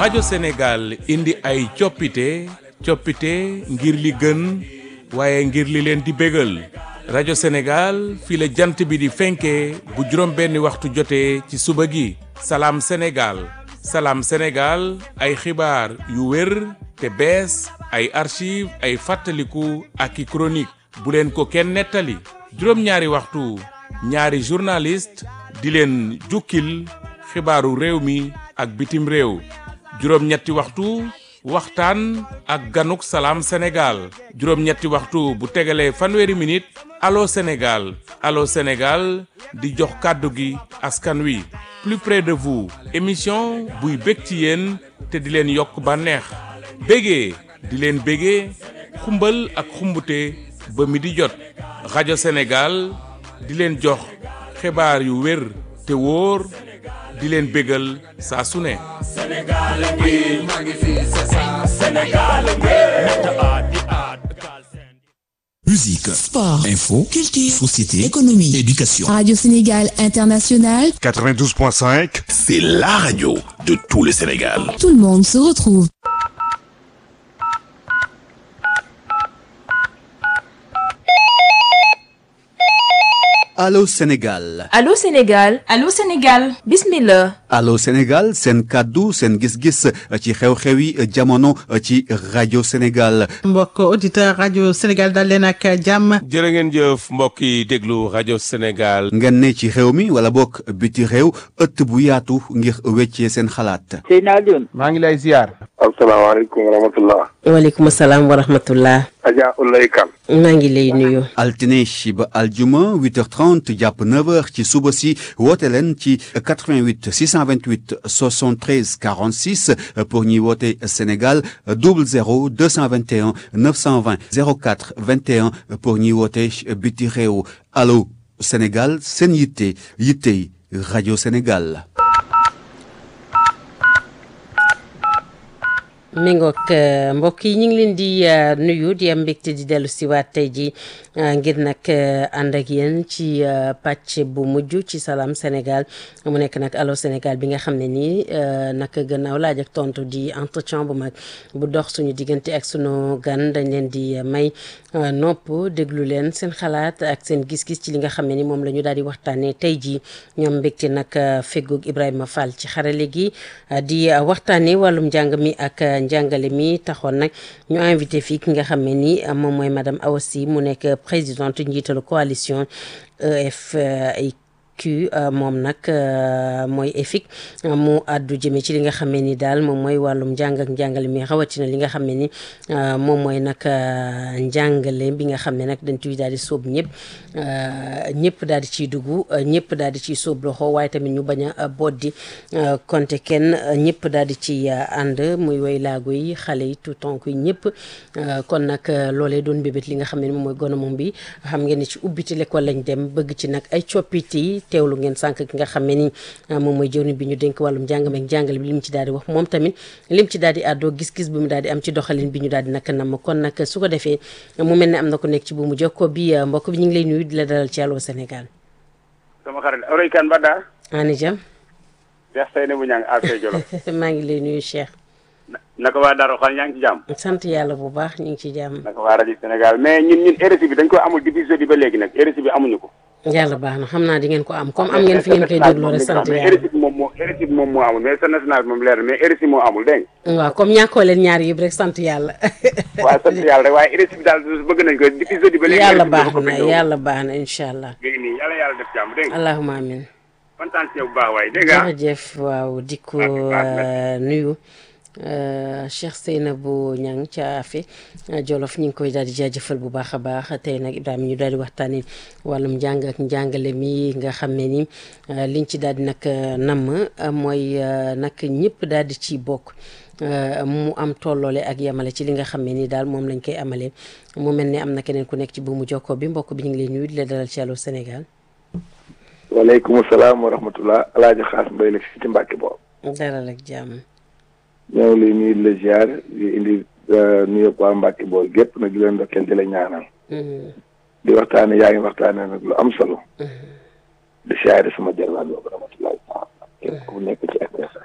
rajo Sénégal indi ay coppite coppite ngir li gën waaye ngir li leen di bégal rajo Sénégal fii la jant bi di fenkee bu juróom benni waxtu jotee ci suba gi salaam Sénégal salaam Sénégal ay xibaar yu wér te bees ay archive ay fàttaliku ak i chronique bu leen ko kenn nettali juróom-ñaari waxtu ñaari journaliste di leen jukkil xibaaru réew mi ak bitim réew juróom-ñetti waxtu waxtaan ak ganuk salaam Sénégal juróom-ñetti waxtu bu tegalee fanweeri minute allo Sénégal allo Sénégal di jox kàddu gi askan wi plus près de vous émission buy bég ci yéen te di leen yokk bànneex bégee di leen bégee xumbal ak xumbute ba mi di jot rajo Sénégal di leen jox xibaar yu wér te wóor di leen bégal saa su ne Musique, Sport, info, culture, société, économie, éducation. Radio Sénégal International, 92.5, C'est la radio de tout le Sénégal. tout le monde se retrouve. Allô Sénégal Allô Sénégal Allô Sénégal bismillah Allô Sénégal seen kàddu seen gis-gis ci xew-xewi jamono ci rajo Sénégal mbokk auditeur rajo Sénégal dal leen ak jàmm jërë ngeen jëf mbokk yi déglu rajo Sénégal ngeen ne ci réew mi wala bokk biti réew ëtt bu yaatu ngir weccee seen xalaat Seydina Alioune maa ngi lay ziar asalaamaaleykum wa rahmatullah waaleykum salaam wa rahmatullah Adja Ulay Kan maa ngi lay nuyu altine ba aljuma 8h30 jàpp 9h ci suba si woote leen ci 88 628 73 46 pour ñuy woote Sénégal 00 221 920 04 21 pour ñuy woote biti réew allo Sénégal seen yitte yittey rajo Sénégal. mi ngoog mbokk yi ñu ngi leen di nuyu di am mbégte di dellu si waat tey ji ngir nag ànd ak yéen ci pàcc bu mujj ci salaam Sénégal mu nekk nag allo Sénégal bi nga xam ne nii nag gannaaw laaj ak tontu di entretien bu mag bu dox suñu diggante ak sunu gan dañ leen di may nopp déglu leen seen xalaat ak seen gis-gis ci li nga xam ne ni moom la ñu daal di waxtaanee tey jii ñoom mbégte nag feggoog Ibrahima Fall ci xarale gi di waxtaanee wàllum njàng mi ak. njàngale mi taxoon nag ñu invité fii ki nga xam ne ni moom mooy madame Awa Sy mu nekk présidente njiitalu coalition EFIQ moom nag mooy EFIC mu àddu jëme ci li nga xam ne ni daal moom mooy wàllum njàng ak njàngale mi rawatina li nga xam ne ni moom mooy nag njàngale bi nga xam ne nag dañ ciy daal di sóob ñëpp ñëpp daal di ciy dugg ñëpp daal di ciy sóob loxo waaye tamit ñu bañ a boddi konte kenn ñëpp daal di ci ànd muy woy laago yi xale yi tout tonk yi ñëpp kon nag loolee doon bébét li nga xam ne ni moom mooy gonomom bi xam ngeen ne ci ubbiti l'école lañ dem bëgg ci nag ay coppite yi teewlu ngeen sànq ki nga xam ne ni moom mooy jëwriñ bi ñu dénk wàllum njàngam ak njàngale bi li mu ci daal di wax moom tamit lim ci daal di àddoo gis-gis bi mu daal di am ci doxalin bi ñu daal di nag nam kon nag su ko defee mu mel ne am na ko nekk ci bu mu jokkoo bi mbokk bi ñu ngi lay nuyu di la dalal ci Allô Sénégal sama xarit Ulay Kan Bada ani jam Cheikh Seyni bu ñang affaire Jolof maa ngi lay nuyu Cheikh naka waa Darou Xal yaa ngi ci jàmm sant yàlla bu baax ñu ngi ci jàmm naka waa rajo Sénégal mais ñun ñun RSI bi dañ ko amul depuis jeudi ba léegi nag RSI bi amuñu ko yàlla baax na xam naa di ngeen ko am comme am ngeen fi ngeen koy dégloo rek sant mais yàlla RSI bi moom moo RSI bi moom moo amul mais sa national bi moom leer na mais RSI moo amul dégg waaw comme ñàkkoo leen ñaar yëpp rek sant yàlla nga waaw sant yàlla rek waaye RSI bi daal bëgg nañ ko depuis jeudi ba léegi yàlla RSI bi baax dafa ko na bindoo. yàlla baax na incha allah léegi nii yàlla yàlla def jàmm dégg nga allahuma amin kontaan ci yow bu baax waaye dégg nga jërëjëf waaw di ko Baax nuyu euh, Cheikh Seynabou Niang ca Afe Jolof ñu ngi koy daal di jaajëfal bu baax a baax tey nag Ibrahima ñu daal di waxtaanee wàllum njàng ak njàngale mi nga xam ne ni euh, liñ ci daal di nag namm euh, mooy euh, nag ñëpp daal di ci bokk euh, mu am tolloole ak yamale ci li nga xam ne ni daal moom lañ koy amalee mu mel ne am na keneen ku nekk ci buumu jokkoo bi mbokk bi ñu ngi lay nuyu di la dalal ci Allô Sénégal waaleykum salaam wa rahmatullah alaaji xaas mbay la fii ci Mbàkke boobu dalal ak jàmm ñoo ngi lay nuyu di la ziar di indi nuyu waa Mbàkke boobu gépp nag di leen ndokkeel di la ñaanal di waxtaane yaa ngi waxtaane nag lu am solo di siyaare sama jarwaat boobu rahmatullah taala képp ku nekk ci RTS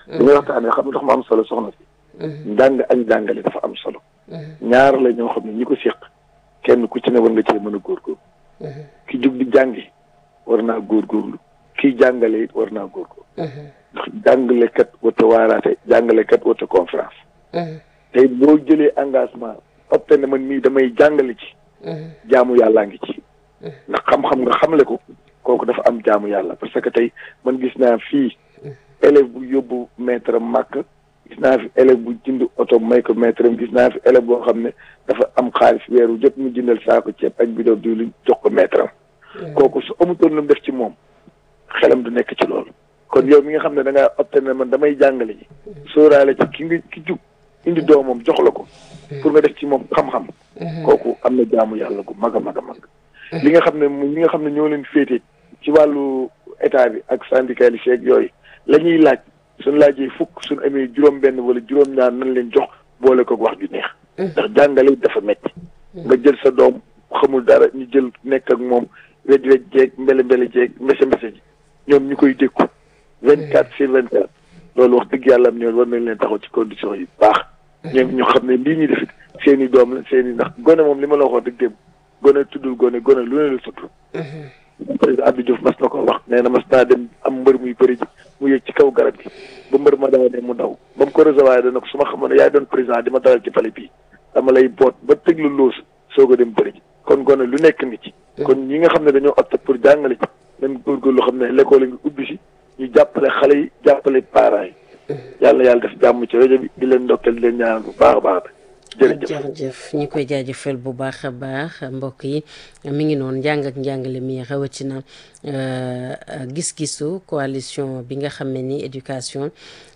li ngay waxtaanee xam nga tax ma am solo soxna si njàng ak njàngale dafa am solo ñaar la ñoo xam ne ñi ko séq kenn ku ci ne war nga cee mën a góorgóorlu ki jug di jàngi war naa góorgóorlu kii jàngale it war naa góorgóorlu ndax jàngalekat wata waaraate jàngalekat wata conférence tey boo jëlee engagement opté ne man mii damay jàngale ci jaamu yàllaa ngi ci ndax xam-xam nga xamle ko kooku dafa am jaamu yàlla parce que tey man gis naa fii élève bu yóbbu maître am màkk gis naa fi élève bu jënd oto may ko maître am gis naa fi élève boo xam ne dafa am xaalis weeru jot mu jëndal saako ceeb ak bidon diwlin jox ko maître am kooku su amutoon lu mu def ci moom xelam du nekk ci loolu kon yow mi nga xam ne da ngaa opté ne man damay jàngale ji sóoraale ci ki nga ki jug indi doomam jox la ko pour nga def ci moom xam-xam kooku am na jaamu yàlla gu mag a mag a mag li nga xam ne mu ñi nga xam ne ñoo leen féete ci wàllu état bi ak syndicaliste yeeg yooyu la ñuy laaj suñ laajee fukk suñ amee juróom benn wala juróom-ñaar nañ leen jox boole ko wax ju neex ndax jàngale dafa metti nga jël sa doom xamul dara ñu jël nekk ak moom wej wej jeeg mbele mbele jeeg mbese mbese ji ñoom ñu koy dékku vingt quatre sur vingt quatre loolu wax dëgg yàlla am ñoom war nañ leen taxaw ci conditions yi baax ñoom ñu xam ne lii ñuy def seen i doom la seen i ndax gone moom li ma la waxoon dëgg dem gone tuddul gone gone lu ne la tudd président Abdou Diouf mas na ko wax nee na mas naa dem am mbër muy bëri ji mu yëg ci kaw garab gi ba mbër ma daanee mu daw ba mu ko recevoir dana ko su ma xamoon ne yaay doon président di ma dalal ci pale bii dama lay boot ba tëg lu loos soog a dem bëri ji kon gone lu nekk ngi ci kon ñi nga xam ne dañoo opté pour jàngale ci même góorgóorlu xam ne l'école ngi ubbi si ñu jàppale xale yi jàppale parents yi yàlla yàlla def jàmm ci rajo bi di leen ndokkeel di leen ñaanal bu baax a baax jërëjëf jërëjëf ñi koy jaajëfal bu baax a baax mbokk yi mi ngi noonu njàng ak njàngale mi rawatina gis-gisu coalition bi nga xam ne ni éducation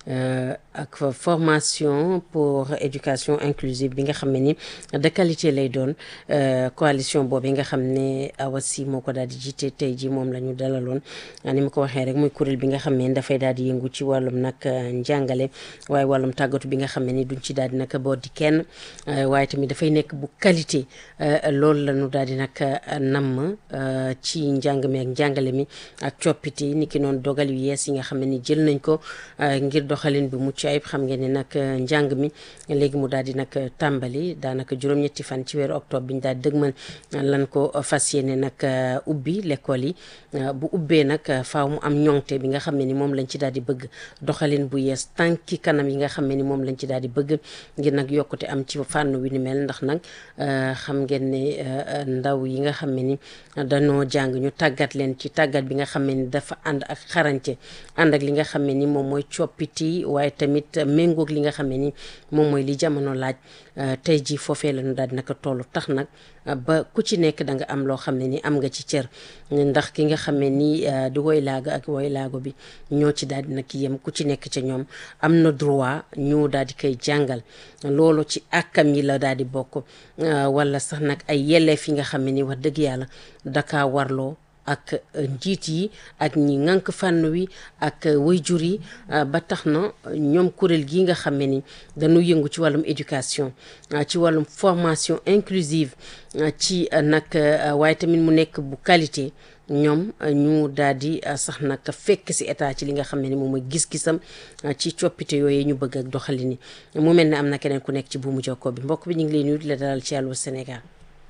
ak formation pour éducation inclusive bi nga xam ne ni de qualité lay doon coalition boobu nga xam ne Awa Sy moo ko daal di jiite tey ji moom la ñu dalaloon ni ma ko waxee rek muy kuréel bi nga xam ne dafay daal di yëngu ci wàllum nag njàngale waaye wàllum tàggatu bi nga xam ne ni duñ ci daal di nag boot di kenn waaye tamit dafay nekk bu qualité loolu la ñu daal di nag namm ci njàng mi ak njàngale mi ak coppite ni ki noonu dogal yu yees yi nga xam ne ni jël nañ ko ngir doxalin bi mucc ayib xam ngeen ne nag njàng mi léegi mu daal di nag tàmbali daanaka juróom-ñetti fan ci weeru octobre bi ñu daal di dëgmal lan ko fas yéene nag ubbi l'école yi bu ubbee nag faaw mu am ñoŋte bi nga xam ne ni moom lañ ci daal di bëgg doxalin bu yees tànki kanam yi nga xam ne ni moom lañ ci daal di bëgg ngir nag yokkute am ci fànn wi ni mel ndax nag xam ngeen ne ndaw yi nga xam ne ni dañoo jàng ñu tàggat leen ci tàggat bi nga xam ne ni dafa ànd ak xarañte ànd ak li nga xam ne ni moom mooy coppiti waaye tamit méngoog li nga xam ne ni moom mooy li jamono laaj tey jii foofee la ñu daal di naka toll tax nag ba ku ci nekk da nga am loo xam ne ni am nga ci cër ndax ki nga xam ne ni di woy laago ak woy laago bi ñoo ci daal di nag yem ku ci nekk ca ñoom am na droit ñu daal di koy jàngal loolu ci àkkam yi la daal di bokk wala sax nag ay yelleef yi nga xam ne ni wax dëgg yàlla daka warloo ak njiit yi ak ñi ŋànk fànn wi ak wayjur yi ba tax na ñoom kuréel gi nga xam ne ni dañu yëngu ci wàllum éducation ci wàllum formation inclusive ci nag waaye tamit mu nekk bu qualité ñoom ñu daal di sax nag fekk si état ci li nga xam ne ni moom mooy gis-gisam ci coppite yooyu ñu bëgg ak doxalin ni mu mel ne am na keneen ku nekk ci buumu jokkoo bi mbokk bi ñu ngi lay nuyu di la dalal ci Allô Sénégal.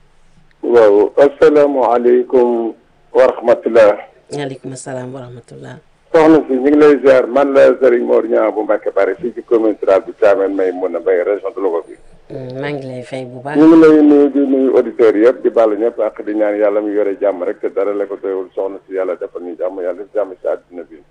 waaw asalaamaaleykum. wa rahmatulah. waaleykum salaam wa rahmatulah. soxna si ñu ngi lay ziar man la Serigne Mor Niang bu Mbacke Bari fii ci commune rurale bu Thiamène may mun a béy région de Louga bi. maa ngi lay fay bu baax. ñu ngi lay nuyu di nuyu auditeurs yëpp di baalu ñëpp ak di ñaan yàlla mu yore jàmm rek te dara la ko doyul soxna si yàlla defal ñu jàmm yàlla def jàmm si àddina bi.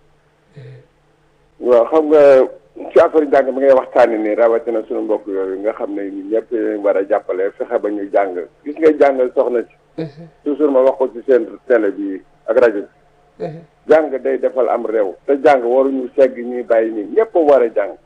waaw xam nga ci affaire njàng mi ngay waxtaanee nii rawatina suñu mbokk yooyu nga xam ne ñun ñëpp war a jàppale fexe ba ñu jàng gis nga jàng soxna si. toujours ma wax ko ci seen télé bi ak rajo bi. jàng day defal am réew. te jàng waruñu segg ñuy bàyyi nii ñëpp war a jàng.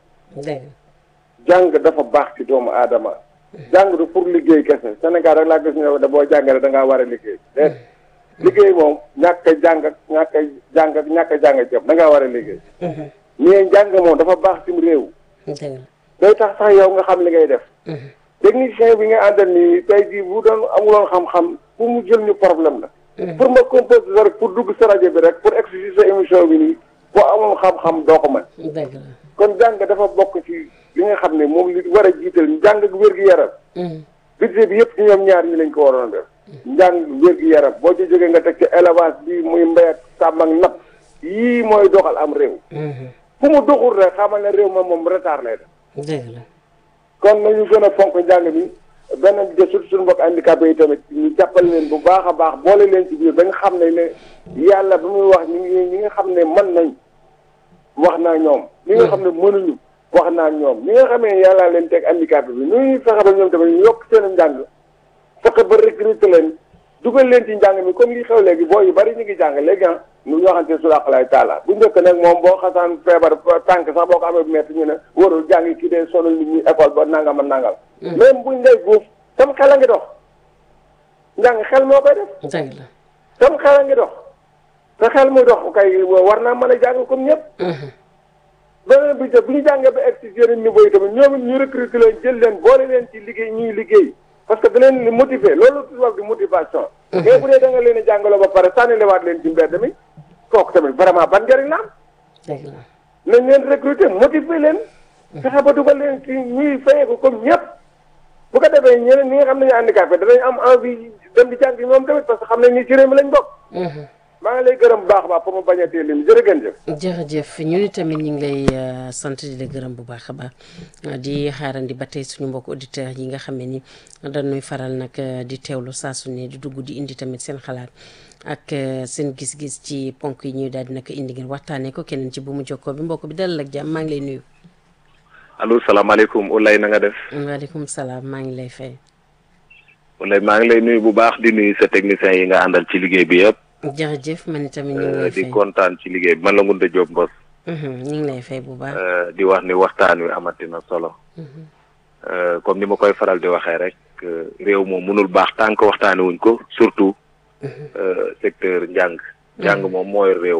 jàng dafa baax ci doomu aadama. jàng du pour liggéey kese Sénégal rek laa gis ne da boo jàngee da ngaa war a liggéey. déet liggéey moom ñàkk a jàng ak ñàkk a jàng ak ñàkk a jàng ceeb da ngaa war a liggéey. mais jàng moom dafa baax ci réew. day tax sax yow nga xam li ngay def. technicien bi nga àndal nii tey jii bu doon amuloon xam-xam pour mu jël ñu problème la. pour ma composer rek pour dugg sa rajo bi rek pour exercer sa émission bi nii boo amul xam-xam doo ko mën dëgg la kon jàng dafa bokk ci li nga xam ne moom li war a jiital njàng ak wér-gu-yaram budget bi yëpp ci ñoom ñaar ñi lañ ko waroon a def njàng wér-gu-yaram boo ci jógee nga teg ci élevage bi muy mbéy ak sàmm ak napp yii mooy doxal am réew fu mu doxul rek xamal ne réew ma moom retard lay def dëgg la kon nañu gën a fonk njàng mi benn bi de surtout suñu mbokk handicapé yi tamit ñu jàppale leen bu baax a baax boole leen ci biir ba nga xam ne ne yàlla bi muy wax ñi ngi ñi nga xam ne mën nañ wax naa ñoom ñi nga xam ne mënuñu wax naa ñoom ñi nga xamee yàlla leen teg handicapé bi ñuy fexe ba ñoom tamit ñu yokk seen njàng fexe ba recruter leen dugal leen ci njàng mi comme li xew léegi boo yu bari ñu ngi jàng léegi ah ñu ñoo xamante su laqalaay taala bu njëkk nag moom boo xasaan feebar tànk sax boo ko amee bu metti ñu ne warul jàng kii dee sonal nit ñi école ba nangam ak nangam même buñ lay guuf sam xel a ngi dox njàng xel moo koy def dëgg la sam xel a ngi dox te xel muy dox kay war naa mën a jàng comme ñëpp beneen bi bu ñu jàngee ba egg ci yeneen niveau yi tamit ñoom it ñu recruter leen jël leen boole leen ci liggéey ñuy liggéey parce que da leen di motiver loolu tubaab di motivation mais bu dee da nga leen a jàngaloo ba pare sànni lewaat leen ci mbedd mi kooku tamit vraiment ban njëriñ la am dëgg la nañ leen recruter motiver leen fexe ba dugal leen ci ñuy fayee ko comme ñëpp bu ko defee ñeneen ñi nga xam ne ñu handicapé danañ am envie dem di jàng ñoom tamit parce que xam nañ ni ci réew mi lañ bokk maa ngi lay gërëm bu baax a baax pour mu bañ a teel lim jërëjëf. jërëjëf ñun tamit ñu ngi lay sant di la gërëm bu baax a baax di xaarandi ba tey suñu mbokk auditeurs yi nga xam ne ni dañuy faral nag di teewlu saa su ne di dugg di indi tamit seen xalaat ak seen gis-gis ci ponk yi ñuy daal di nag indi ngeen waxtaanee ko keneen ci bu mu jokkoo bi mbokk bi dalal ak jàmm maa ngi lay nuyu. allo salaamaaleykum Oulaye na nga def. waaleykum salaam maa ngi lay fay. Oulaye maa ngi lay nuyu bu baax di nuyu sa techniciens yi nga àndal ci liggéey bi yëpp. jërëjëf man tamit ñu ngi lay fay di kontaan ci liggéey bi man la Ngounda Diop Mbos. ñu ngi lay fay bu baax. di wax ni waxtaan wi amati na solo. comme ni ma koy faral di waxee rek réew moom mënul baax tant que waxtaanee wuñ ko surtout secteur njàng. njàng moom mooy réew.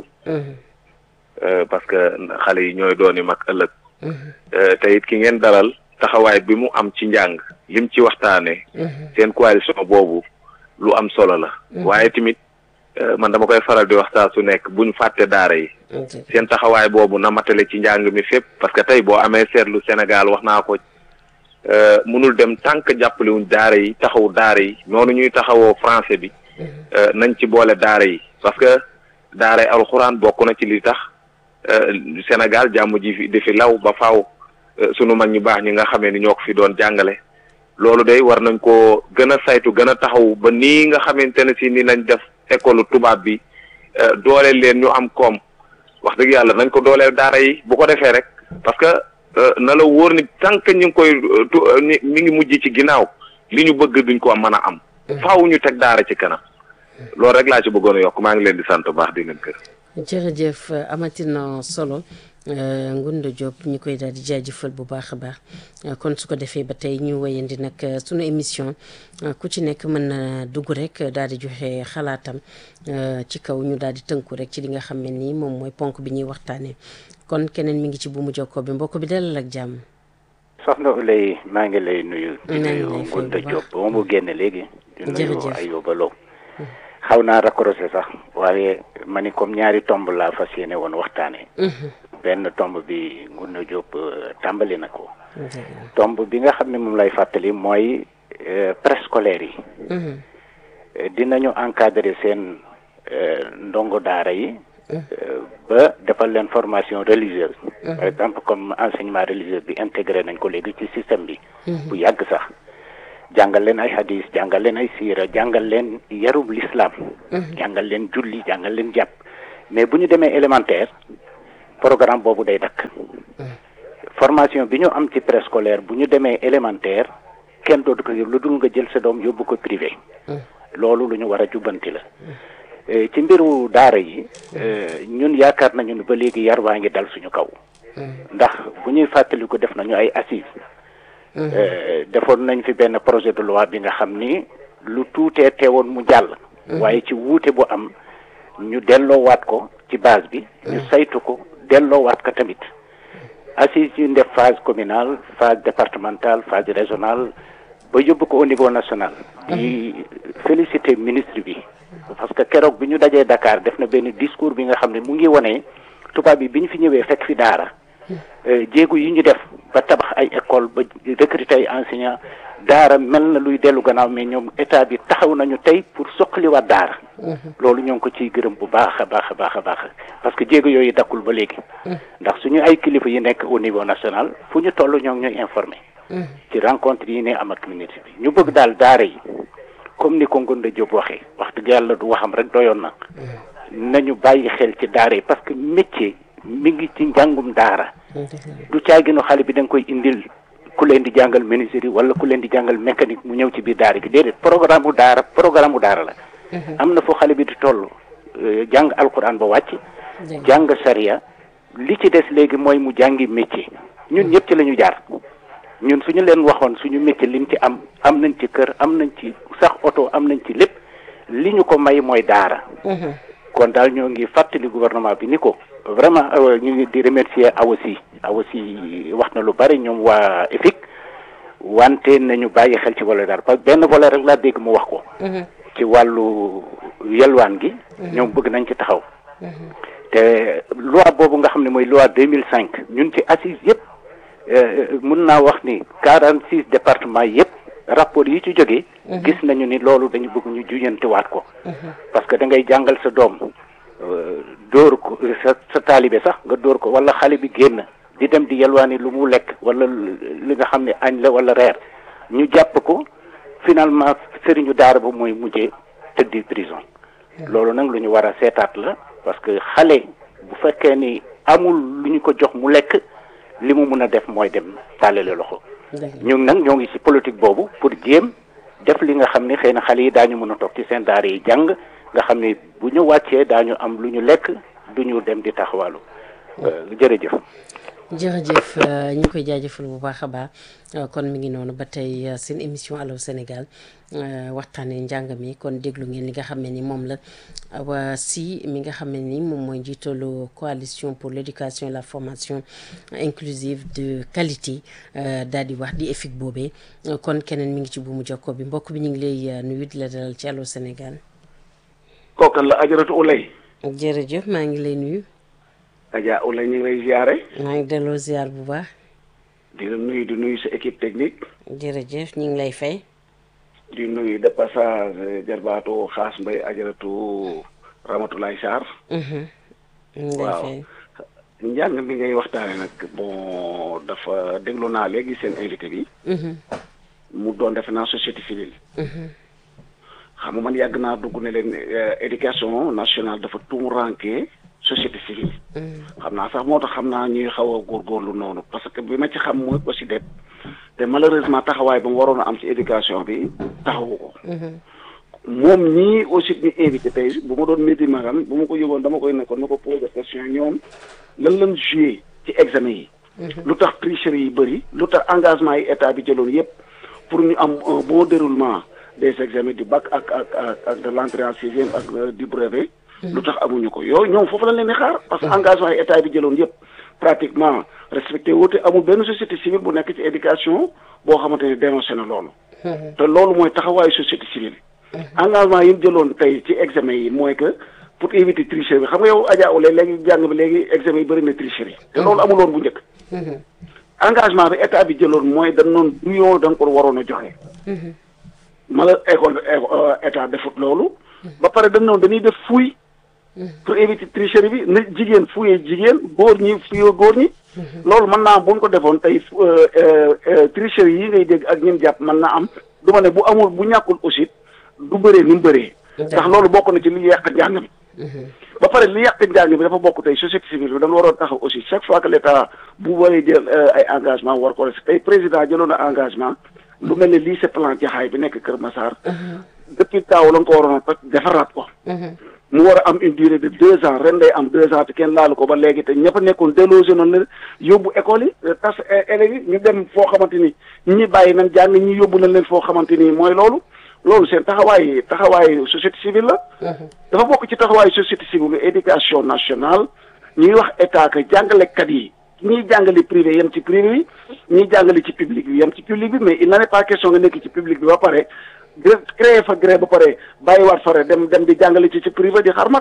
parce que xale yi ñooy dooni mag ëllëg. te it ki ngeen dalal taxawaay bi mu am ci njàng lim ci waxtaanee. seen coalition boobu lu am solo la. waaye tamit. man dama koy faral di wax saa su nekk bu ñu fàtte daara yi seen taxawaay boobu na matale ci njàng mi fépp parce que tey boo amee seetlu Sénégal wax naa ko mënul dem tànk jàppale wuñ daara yi taxaw daara yi noonu ñuy taxawoo français bi nañ ci boole daara yi parce que daara yi alxuraan bokk na ci li tax Sénégal jàmm ji fi di fi law ba faaw sunu mag ñu baax ñi nga xamee ni ñoo ko fi doon jàngale loolu day war nañ koo gën a saytu gën a taxaw ba nii nga xamante ne si ni nañ def école tubaab bi dooleel leen ñu am koom wax dëgg yàlla nañ ko dooleel daara yi bu ko defee rek parce que na la wóor ni tant que ñu ngi koy mi ngi mujj ci ginnaaw li ñu bëgg duñ ko mën a am. faaw ñu teg daara ci kanam. loolu rek laa ci bëggoon a yokk maa ngi leen di sant bu baax di leen kër. jërëjëf amatina solo. Ngounda Diop ñu koy daal di jaajëfal bu baax a baax kon su ko defee ba tey ñu wéyandi nag sunu émission ku ci nekk mën na dugg rek daal di joxe xalaatam ci kaw ñu daal di tënku rek ci li nga xam ne nii moom mooy ponk bi ñuy waxtaanee kon keneen mi ngi ci bu mu jokkoo bi mbokk bi dalal ak jàmm. soxna Oulaye maa ngi lay nuyu. di nuyu Ngounda Diop ba mu génne léegi. di nuyu jërëjëf Ayoba Lo xaw naa raccroché sax waaye ma ni comme ñaari tomb laa fas yéene woon waxtaanee. benn tomb bi Ngounda Diop tàmbali na ko. tomb bi nga xam ne moom lay fàttali mooy préscolaire yi. dinañu encadrer seen ndongo daara yi. ba defal leen formation religieuse. par exemple comme enseignement religieux bi intégré nañ ko léegi ci système bi. bu yàgg sax jàngal leen ay hadis jàngal leen ay siira jàngal leen yarub l'islam. jàngal leen julli jàngal leen jàpp mais bu ñu demee élémentaire. programme boobu day dakk formation bi ñu am ci préscolaire bu ñu demee élémentaire kenn dootu ko lu dul nga jël sa doom yóbbu ko privé loolu lu ñu war a jubbanti la ci mbiru daara yi ñun yaakaar nañu ne ba léegi yar waa ngi dal suñu kaw ndax bu ñuy fàttali ko def nañu ay assises defoon nañ fi benn projet de loi bi nga xam ni lu tuutee teewoon mu jàll waaye ci wuute bu am ñu delloowaat ko ci base bi ñu saytu ko delloowaat ko tamit assises yu def phase communale phase départementale phase régionale ba yóbbu ko au niveau national di féliciter ministre bi parce que keroog bi ñu dajee Dakar def na benn discours bi nga xam ne mu ngi wone tubaab yi bi ñu fi ñëwee fekk fi daara jéego yi ñu def ba tabax ay école ba recruter ay enseignants daara mel na luy dellu gannaaw mais ñoom état bi taxaw nañu tey pour soqaliwaat daara loolu ñoo ngi ko ciy gërëm bu baax a baax a baax a baax parce que jéego yooyu dakkul ba léegi ndax suñu ay kilifa yi nekk au niveau national fu ñu toll ñoo ngi ñuy informé ci rencontre yi ne am ak communauté bi ñu bëgg daal daara yi comme ni ko Ngounda Diop waxee wax dëgg yàlla du waxam rek doyoon na nañu bàyyi xel ci daara yi parce que métier mi ngi ci njàngum daara du caaginu xale bi da nga koy indil ku leen di jàngal menuiserie wala ku leen di jàngal mécanique mu ñëw ci biir daara gi déedéet programme bu daara programme bu daara la am na foo xale bi di toll jàng alquran ba wàcc jàng sariya li ci des léegi mooy mu jàngi métier ñun ñëpp ci la ñu jaar ñun suñu leen waxoon suñu métier liñ ci am am nañ ci kër am nañ ci sax oto am nañ ci lépp li ñu ko may mooy daara kon daal ñoo ngi fàttali gouvernement bi ni ko vraiment ñu ngi di remercier AOSI AOSI wax na lu bari ñoom waa EFIC wante nañu bàyyi xel ci volet daara parce que benn volet rek laa dégg mu wax ko ci wàllu yelwaan gi ñoom bëgg nañ ci taxaw te loi boobu nga xam ne mooy loi deux mille cinq ñun ci assise yëpp mun naa wax ni quarante six départements yëpp rapport yi ci jógee gis nañu ni loolu dañu bëgg ñu juñantiwaat ko parce que da ngay jàngal sa doom dóor ko sa sa taalibe sax nga dóor ko wala xale bi génn di dem di yelwaani lu mu lekk wala li nga xam ne añ la wala reer ñu jàpp ko finalement sëriñu daara ba mooy mujjee tëddi prison loolu nag lu ñu war a seetaat la parce que xale bu fekkee ni amul lu ñu ko jox mu lekk li mu mun a def mooy dem tàllale loxo ñun nag ñoo ngi ci politique boobu pour jéem def li nga xam ne xëy na xale yi daañu mën a toog ci seen daara yi jàng nga xam ne bu ñu wàccee daañu am lu ñu lekk du ñu dem di taxawaalu jërëjëf jërëjëf ñu ngi koy jaajëfal bu baax a baax kon mi ngi noonu ba tey seen émission Allô Sénégal waxtaanee njàng mi kon déglu ngeen li nga xam ne ni moom la waa si mi nga xam ne ni moom mooy njiitalu coalition pour l'éducation et la formation inclusive de qualité daal di wax di EFIC boobee kon keneen mi ngi ci buumu jokko bi mbokk bi ñu ngi lay nuyu di la dalal ci Allô Sénégal. kooku la ajaratu Ulay. jërëjëf maa ngi lay nuyu. Adja Ulay ñu ngi lay ziare. maa ngi delloo ziar bu baax. di la nuyu di nuyu sa équipe technique. jërëjëf ñu ngi lay fay. di nuyu de passage jarbaatu xaas mbay ajaratu Ramatulaay Sarr. waaw njàng mi ngay waxtaane nag bon dafa déglu naa léegi seen invité bi. mu doon defe naa société civile. xam nga man yàgg naa dugg ne leen éducation nationale dafa tumuranke société civile. xam naa sax moo tax xam naa ñuy xaw a góorgóorlu noonu parce que bi ma ci xam mooy aussi det te malheureusement taxawaay ba mu waroon a am ci éducation bi taxawu ko. moom ñii aussi ñu invité tey bu ma doon métti magam bu ma ko yóbboon dama koy nekkoon na ko poser question ñoom lan lan joué ci examen yi. lu tax tricherie yi bëri lu tax engagement yi état bi jëloon yépp pour ñu am un bon déroulement des examens du bac ak ak ak ak de l'entrée en sixième ak du brevet. lu tax amuñu ko yooyu ñoom foofu lañ leen di xaar. parce que engagement yi état bi jëloon yépp pratiquement respecté wute amul benn société civile bu nekk ci éducation boo xamante ne dénoncé na loolu. te loolu mooy taxawaayu société civile. engagement yi mu jëloon tey ci examen yi mooy que pour éviter tricherie bi xam nga yow Adja Oulé léegi jàng bi léegi examen yi bëri na tricherie te loolu amuloon bu njëkk. engagement bi état bi jëloon mooy dañ noon du yoo da nga ko waroon a joxe. mala école bi état defut loolu. ba pare dañ noonu dañuy def fuuy. pour éviter tricherie bi na jigéen fuyee jigéen góor ñi fuyee góor ñi. loolu mën naa bu ñu ko defoon tey tricherie yi ngay dégg ak ñun jàpp mën naa am du ma ne bu amul bu ñàkkul aussi du bëree ni mu bëree. ndax loolu bokk na ci li yàq njàng mi. ba pare li yàq njàng mi dafa bokk tey société civile bi dañu waroon taxaw aussi chaque fois que l' état bu waree jël ay engagement war ko tey président jëloon na engagement lu mel ne lycée plan jaxaay bi nekk Kër Massar. depuis taaw la nga ko waroon a defaraat ko. mu war a am une durée de deux ans ren day am deux ans te kenn laalu ko ba léegi te ñëpp a nekkoon délogé noonu la yóbbu école yi tas élèves yi ñu dem foo xamante ni ñi bàyyi nañ jàng ñi yóbbu nañ leen foo xamante ni mooy loolu loolu seen taxawaay taxawaay société civile la. dafa bokk ci taxawaayu société civile éducation nationale ñuy wax état que jàngalekat yi ñiy jàngale privé yem ci privé bi ñiy jàngale ci public bi yem ci public bi mais il n'en est pas question nga nekk ci public bi ba pare. créé fa gré ba pare bàyyiwaat fare dem dem di jàngale ci ci privé di xarmat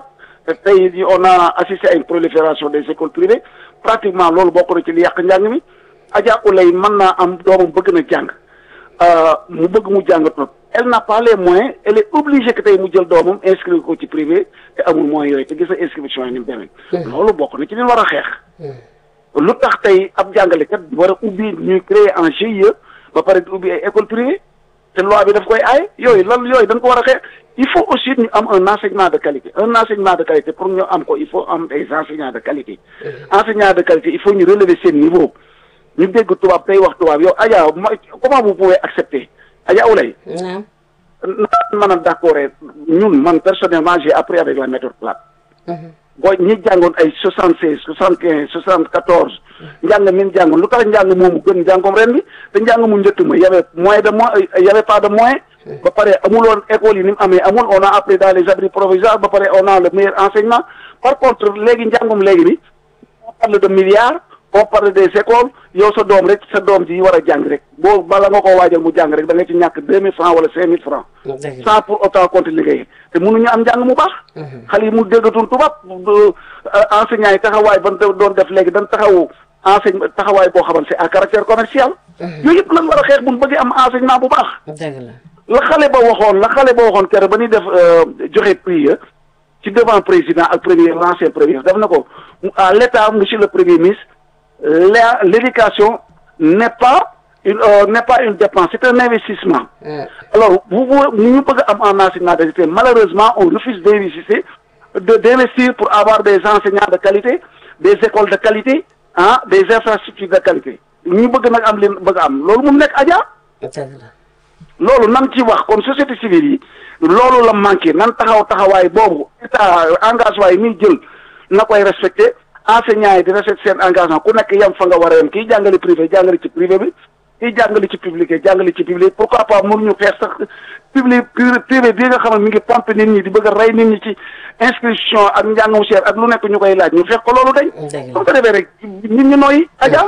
te tey on a assisté à une prolifération des écoles privées pratiquement loolu bokk na ci li yàq njàng mi Adja Oulay mën naa am doomam bëgg na jàng mu bëgg mu jàng trop elle n'a pas les moyens elle est obligée que tey mu jël doomam inscrire ko ci privé te amul moyens yooyu te gis na inscription yi ni mu demee. loolu bokk na ci li war a xeex. lu tax tey ab jàngalekat war a ubbi ñuy créer en GIE ba pare di ubbi ay école privée te loi bi daf koy aay yooyu lan yooyu dañ ko war a xeex il faut aussi ñu am un enseignement de qualité un enseignement de qualité pour ñu am ko il faut am des enseignants de qualité. enseignants de qualité il faut ñu relever seen niveau ñu dégg tubaab tey wax tubaab yow Adja comment vous pouvez accepter Adja Oulay. naam. mën a d'accord ñun man personnellement j'ai appris avec la méthode plate. boo ñi jàngoon ay soixante seize soixante quinze soixante quatorze njàng min jàngoon lu tax njàng moomu gën njàngoom ren bi te njàng mu njëkk ma y avait moyen de moyen y avait pas de moyen ba pare amuloon école yi ni mu amee amul on a appris dans les abris provisoires ba pare on a le meilleur enseignement par contre léegi njàngum léegi bi on parle de milliards on parle des écoles yow sa doom rek sa doom ji war a jàng rek boo bala nga koo waajal mu jàng rek da nga ci ñàkk deux mille francs wala cinq mille francs sans pour autant compter liggéey te mënuñu am njàng mu baax xale yi mu déggatul tubaab enseignants yi taxawaay ban doon def léegi dañ taxawu enseigne taxawaay boo xamante c'est à caractère commercial yooyu yëpp lan war a xeex buñ bëggee am enseignement bu baax dëgg la la xale ba waxoon la xale ba waxoon keroog ba ñuy def joxe prix ya ci devant président ak premier l'ancien premier def na ko à l'état monsieur le premier ministre la l'éducation n'est pas une euh, n'est pas une dépense c'est un investissement alors vous vous ñu bëgg am en enseignement de qualité malheureusement on refuse d'investir de d'investir pour avoir des enseignants de qualité des écoles de qualité ah des infrastructures de qualité ñu bëgg nag am leen bëgg am loolu mu nekk Adja loolu nan ci wax kon société civile yi loolu la manqué nan taxaw taxawaay boobu état engagement yi muy jël na koy respecté enseignants yi di respecté seen engagement ku nekk yem fa nga war a yem kii jàngale privé jàngale ci privé bi kii jàngale ci public jàngale ci public pourquoi pas mënuñu xeex sax public privé bii nga xam ne mi ngi pompe nit ñi di bëgg a rey nit ñi ci inscription ak njàngum cher ak lu nekk ñu koy laaj ñu fekk ko loolu dañ soo ko defee rek nit ñi nooyi aja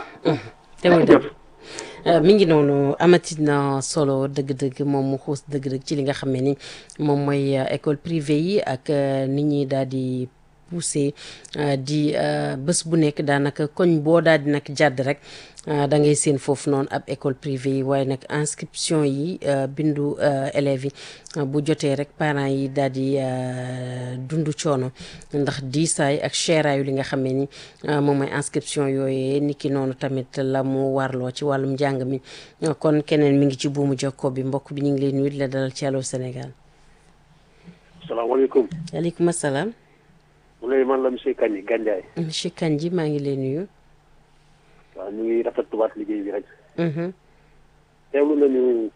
mi ngi noonu amati na solo dëgg-dëgg moom mu xuus dëgg-dëgg ci li nga xam ne ni moom mooy école privée yi ak nit ñi daal di poussé di bés bu nekk daanaka koñ boo daal di nag jàdd rek da ngay seen foofu noonu ab école privée yi waaye nag inscription yi bindu élèves yi bu jotee rek parents yi daal di dund coono ndax diisaay ak cheeraayu li nga xam ne ni moom mooy inscription yooyee ni ki noonu tamit la mu warloo ci wàllum njàng mi kon keneen mi ngi ci buumu jokkoo bi mbokk bi ñu ngi lay nuyu di la dalal ci Allô Sénégal. salaamaaleykum. waaleykum salaam. mu lay man la monsieur Kandji Gandiaye. monsieur Kandji maa ngi lay nuyu. waaw ñu ngi rafetluwaat liggéey bi rek. teewlu nañu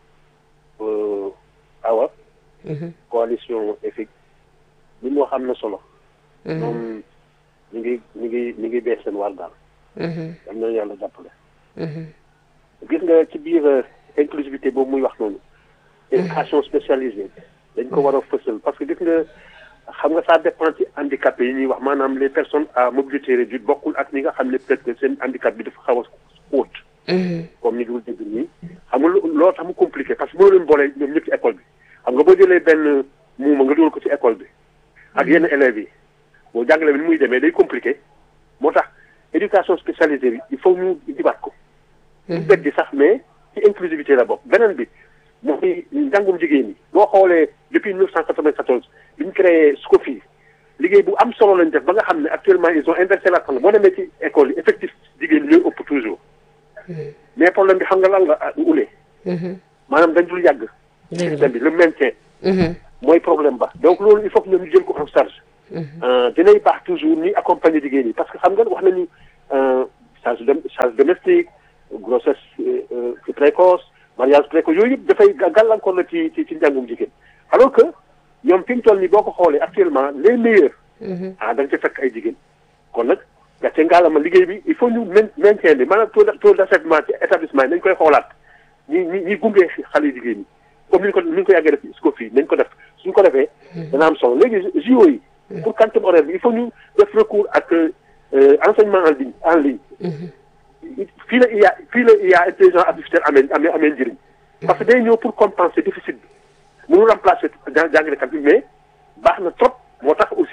awa. coalition EFIC li mu wax am na solo. moom ñu ngi ñu ngi ñu ngi bees seen war daal. am na yàlla jàppale. gis nga ci biir inclusivité boobu muy wax noonu. éducation spécialisée dañ ko war a fësal parce que gis nga. xam nga ça dépend ci handicapé yi ñuy wax maanaam les personnes à mobilité réduite bokkul ak ñi nga xam ne peut-être que seen handicap bi dafa xaw a xóot. comme ni dul dégg nii. xam nga loolu tax mu compliqué parce que mënoo leen boole ñoom ñëpp ci école bi xam nga boo jëlee benn muuma nga dugal ko ci école bi. ak yenn élèves yi boo jàngale bi ni muy demee day compliqué moo tax éducation spécialisée bi il faut ñu dibaat ko. ñu beddi sax mais ci inclusivité la bokk beneen bi. mooy njàngum jigéen ñi boo xoolee depuis 1994 bi ñu créé SCOFI liggéey bu am solo lañ def ba nga xam ne actuellement ils ont inversé la tendance boo demee ci école yi effectif jigéen ñi ñooy ëpp toujours mais problème bi xam nga lan la ulee maanaam dañ dul yàgg système bi le maintien mooy problème ba donc loolu il faut que ñoom ñu jël ko en charge dinay baax toujours ñuy accompagner jigéen ñi parce que xam nga wax nañu charge charge domestique grossesse précoce mariage précoce yooyu yëpp dafay gàllankoor la ci ci ci njàngum jigéen alors que ñoom fi mu toll nii boo ko xoolee actuellement les meilleurs. ah da nga ci fekk ay jigéen. kon nag gàcce ngaalama liggéey bi il faut ñu maintien bi maanaam taux taux d'achèvement ci établissement yi nañ koy xoolaat ñi ñi ñi gunge xale yu jigéen ñi comme ni ñu ko ni ñu ko yàggee def SCOFI nañ ko def suñ ko defee. dana am solo léegi JO yi. pour quantum horaire bi il faut ñu def recours ak enseignement en ligne en ligne. fii la IA fii la IA intelligence artificielle amee amee amee njëriñ parce que day ñëw pour compenser déficit bi mënu remplacer jàngalekat bi mais baax na trop moo tax aussi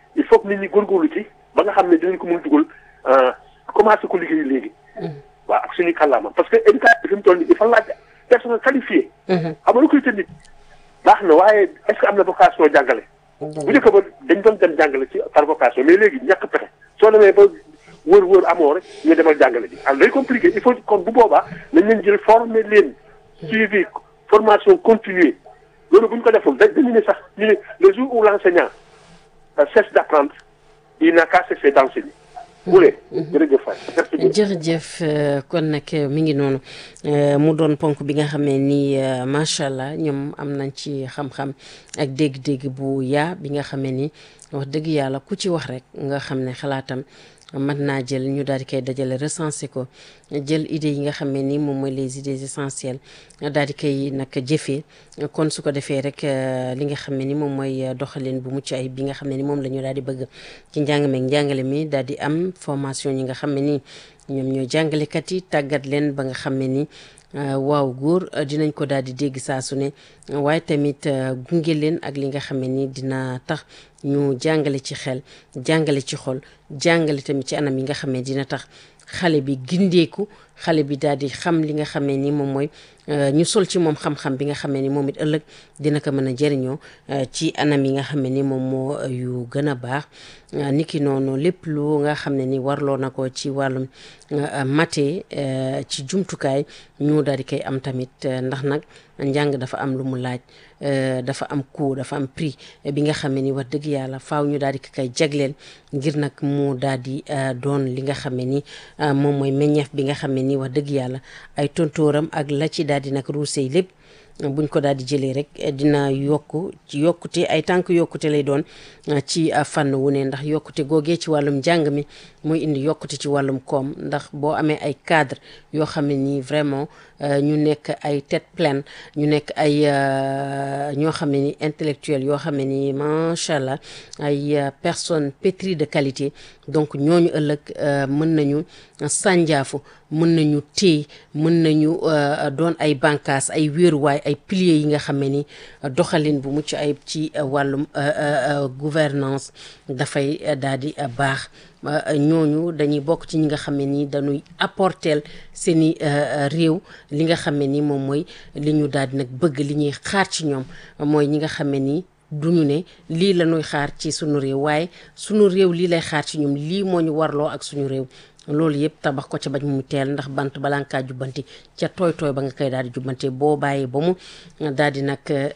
il faut que nit ñi góorgóorlu ci ba nga xam ne dinañ ko mën a dugal commencé ko liggéey léegi. waaw ak suñuy kàllaama parce que éducation bi fi mu toll nii il faut laaj personnel qualifié. xam nga recruter nit baax na waaye est ce que am na vocation jàngale. bu njëkk ba dañ doon dem jàngale ci par vocation mais léegi ñàkk pexe soo demee ba wër wër amoo rek ñu demal jàngale ji alors day compliqué il faut kon bu boobaa nañ leen jël former leen suivi formation continuée loolu bu ñu ko deful dañu ne sax ñu ne le jour où l' enseignant cesse d' apprendre il n'a qu'à cesser d' enseigner. Wule jërëjëf Faye. jërëjëf kon nag mi ngi noonu mu doon ponk bi nga xamee ni macha allah ñoom am nañ ci xam-xam ak dégg-dégg bu yaa bi nga xamee ni wax dëgg yàlla ku ci wax rek nga xam ne xalaatam mën naa jël ñu daal di koy dajale recensé ko jël idées yi nga xam ne ni moom mooy les idées essentielles daal di koy nag jëfee kon su ko defee rek li nga xam ne ni moom mooy doxalin bu mucc ay bi nga xam ne ni moom la ñu daal di bëgg ci njàng meeg njàngale mi daal di am formation yi nga xam ne ni ñoom ñooy jàngalekat yi tàggat leen ba nga xam ne ni waaw góor dinañ ko daal di dégg saa su ne waaye tamit gunge leen ak li nga xam ne ni dina tax ñu jàngale ci xel jàngale ci xol jàngale tamit ci anam yi nga xam ne dina tax xale bi gindeeku xale bi daal di xam li nga xamee ni moom mooy ñu sol ci moom xam-xam bi nga xamee ni moom it ëllëg dina ko mën a jëriñoo ci anam yi nga xam ne ni moom moo yu gën a baax niki noonu lépp lu nga xam ne ni warloo na ko ci wàllum mate ci jumtukaay ñu daal di koy am tamit ndax nag njàng dafa am lu mu laaj dafa am coût dafa am prix bi nga xam ne ni wax dëgg yàlla faaw ñu daal di ko koy jagleel ngir nag mu daal di doon li nga xam ne ni moom mooy meññeef bi nga xam ne ni wax dëgg yàlla ay tontooram ak la ci daal di nag ruusey lépp buñ ko daal di jëlee rek dina yokk ci yokkute ay tànk yokkute lay doon ci fànn wu ne ndax yokkute googee ci wàllum njàng mi mooy indi yokkute ci wàllum koom ndax boo amee ay cadre yoo xam ne nii vraiment ñu nekk ay tête pleine ñu nekk ay ñoo xam ne ni intellectuel yoo xam ne ni macha allah ay personnes pétries de qualité donc ñooñu ëllëg mën nañu sànjaafu mën nañu téy mën nañu doon ay bànqaas ay wéeruwaay ay piliers yi nga xam ne ni doxalin bu mucc ayib ci wàllum gouvernance dafay daal di baax ñooñu dañuy bokk ci ñi nga xam ne ni dañuy apporteel seeni réew li nga xam ne ni moom mooy li ñu daal di nag bëgg li ñuy xaar ci ñoom mooy ñi nga xam ne ni duñu ne lii la ñuy xaar ci sunu réew waaye sunu réew lii lay xaar ci ñoom lii moo ñu warloo ak suñu réew loolu yëpp tabax ko ca bañ mu teel ndax bant balaa nga kaa jubbanti ca tooy tooy ba nga koy daal di jubbante boo bàyyee ba mu daal di nag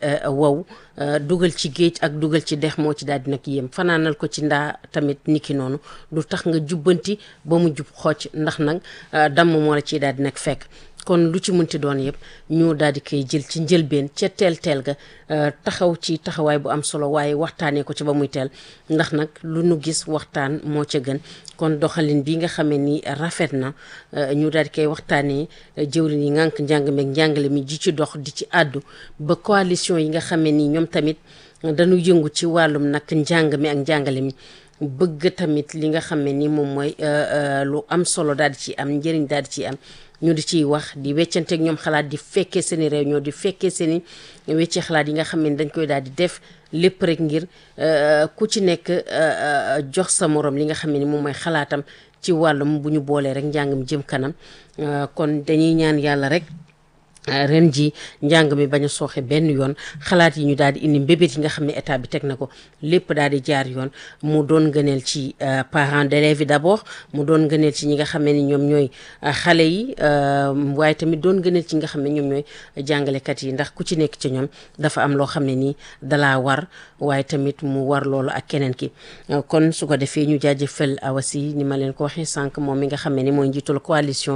wow dugal ci géej ak dugal ci dex moo ci daal di nag yéem fanaanal ko ci ndaa tamit niki noonu du tax nga jubbanti ba mu jub xocc ndax nag damm moo la ciy daal di nag fekk kon lu ci mënti doon yëpp ñu daal di koy jël ci njëlbeen ca teel teel ga taxaw ci taxawaay bu am solo waaye waxtaanee ko ci ba muy teel ndax nag lu nu gis waxtaan moo ca gën kon doxalin bi nga xamee ni rafet na ñu daal di koy waxtaanee jëwriñ yi ngànk njàng meeg njàngale mi ji ci dox di ci àddu ba coalition yi nga xamee ni ñoom tamit dañu yëngu ci wàllum nag njàng mi ak njàngale mi bëgg tamit li nga xam ne ni moom mooy lu am solo daal di ci am njëriñ daal di ci am ñu di ciy wax di weccanteeg ñoom xalaat di fekkee seen i réunion di fekkee seen i weccee xalaat yi nga xam ne dañ koy daal di def lépp rek ngir ku ci nekk jox sa morom li nga xam ne ni moom mooy xalaatam ci wàllum bu ñu boolee rek njàng mi jëm kanam kon dañuy ñaan yàlla rek ren ji njàng mi bañ a sooxe benn yoon xalaat yi ñu daal di indi mbébét yi nga xam ne état bi teg na ko lépp daal di jaar yoon mu doon gëneel ci parents d'élèves yi d'abord mu doon gëneel ci ñi nga xam ne ni ñoom ñooy xale yi waaye tamit doon gëneel ci nga xam ne ñoom ñooy jàngalekat yi ndax ku ci nekk ci ñoom dafa am loo xam ne nii dalaa war waaye tamit mu war loolu ak keneen ki kon su ko defee ñu jaajëfal awasi ni ma leen ko waxee sànq moom mi nga xam ne ni mooy njiitul coalition